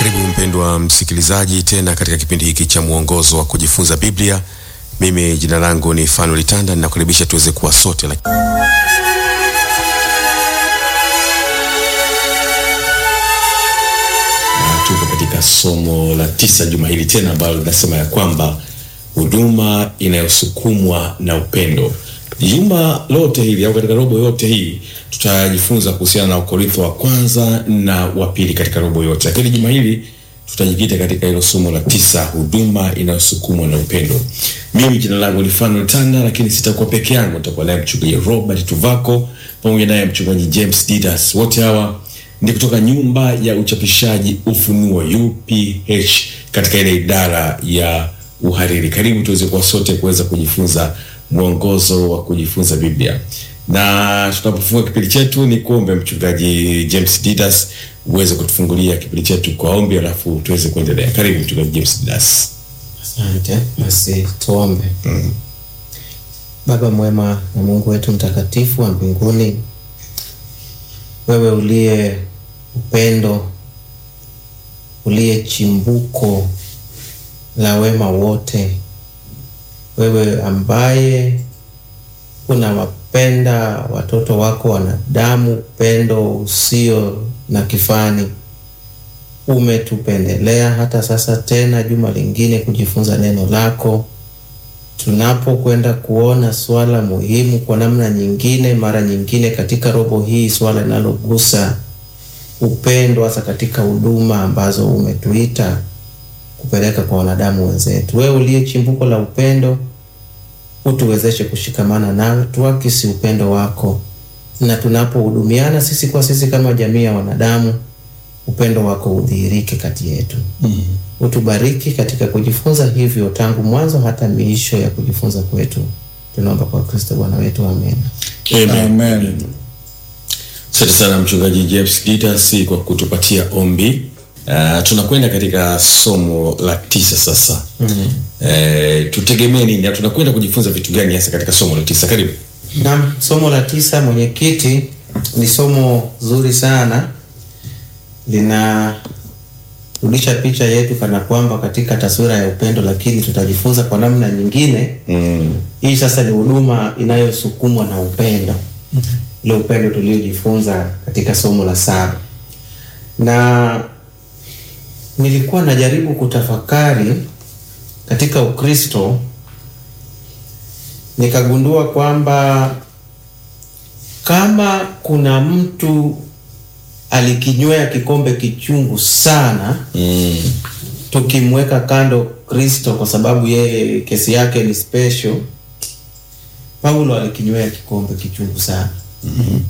Karibu mpendwa msikilizaji tena katika kipindi hiki cha mwongozo wa kujifunza Biblia. Mimi jina langu ni Fanuel Tanda, ninakukaribisha tuweze kuwa sote laki... na tuko katika somo la tisa juma hili tena ambalo linasema ya kwamba huduma inayosukumwa na upendo. Juma lote hili au katika robo yote hii tutajifunza kuhusiana na Ukorintho wa kwanza na wa pili katika robo yote, lakini juma hili tutajikita katika hilo somo la tisa, huduma inayosukumwa na upendo. Mimi jina langu ni Fanuel Tanda, lakini sitakuwa peke yangu, nitakuwa naye mchungaji Robert Tuvako pamoja naye mchungaji James Didas. Wote hawa ni kutoka nyumba ya uchapishaji Ufunuo UPH katika ile idara ya uhariri. Karibu tuweze kuwa sote kuweza kujifunza mwongozo wa kujifunza Biblia, na tunapofunga kipindi chetu ni kuombe mchungaji James Didas uweze kutufungulia kipindi chetu kwa ombi, alafu tuweze kuendelea. Karibu mchungaji James Didas. Asante. Basi tuombe. Mm. Baba mwema na Mungu wetu mtakatifu wa mbinguni, wewe uliye upendo, uliye chimbuko la wema wote, wewe ambaye unawapenda watoto wako wanadamu upendo usio na kifani, umetupendelea hata sasa tena juma lingine kujifunza neno lako. Tunapokwenda kuona swala muhimu kwa namna nyingine, mara nyingine katika robo hii, swala linalogusa upendo, hasa katika huduma ambazo umetuita kupeleka kwa wanadamu wenzetu. Wewe uliye chimbuko la upendo, utuwezeshe kushikamana nawe, tuakisi upendo wako, na tunapohudumiana sisi kwa sisi kama jamii ya wanadamu, upendo wako udhihirike kati yetu. mm -hmm. Utubariki katika kujifunza hivyo tangu mwanzo hata miisho ya kujifunza kwetu, tunaomba kwa Kristo Bwana wetu, amen. Amen. Asante sana mchungaji James Didas kwa kutupatia ombi. Uh, tunakwenda katika somo la tisa sasa. mm -hmm. Eh, tutegemee nini na tunakwenda kujifunza vitu gani hasa katika somo la tisa? Karibu. Naam, somo la tisa, mwenyekiti, ni somo zuri sana, linarudisha picha yetu kana kwamba katika taswira ya upendo, lakini tutajifunza kwa namna nyingine. Mm. Hii sasa ni huduma inayosukumwa na upendo, ile upendo tuliojifunza katika somo la saba na nilikuwa najaribu kutafakari katika Ukristo nikagundua kwamba kama kuna mtu alikinywea kikombe kichungu sana Mm. tukimweka kando Kristo kwa sababu yeye kesi yake ni special, Paulo alikinywea kikombe kichungu sana.